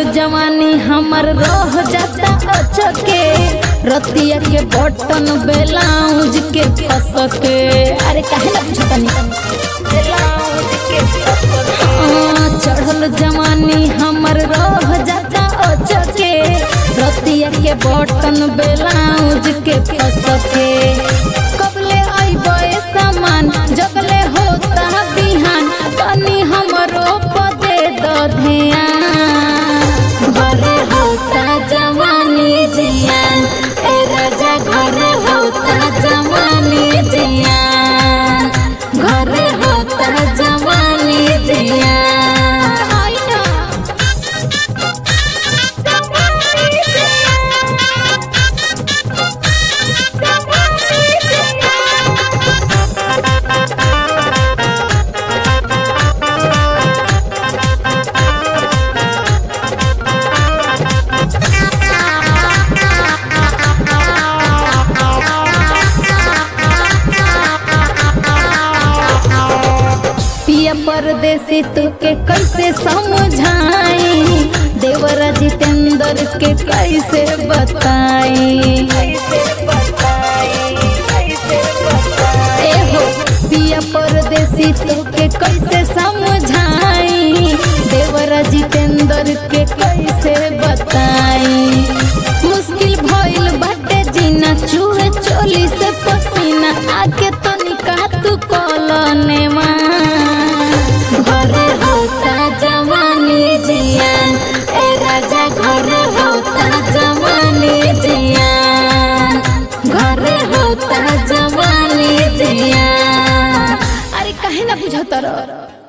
जवानी हमर रह जाता अचके रतिया के बटन बेलाउज के फस के अरे काहे ना पूछतनी हाँ, चढ़ल जवानी हमर रह जाता अचके रतिया के बटन बेलाउज के फस के कबले अइबे सामान जगले होता बिहान तनी हमरो पदे द ध्यान घरे होता जवानी जियान ए राजा घरे होता जवानी जियान घरे होता जवानी जियान आई ना पिया परदेसी तुके कैसे समझाई देवरा जितेंद्र के कैसे बताई ए हो पिया परदेसी तुके कैसे समझाई देवरा जितेंद्र के कैसे बताई मुश्किल भइल बाटे जीना चूहे चोली से पसीना आके तो निकाह तू कॉलोने घरे होता जवानी जियान ए राजा घरे होता जवानी जियान घरे होता जवानी जियान अरे काहे ना बुझता रह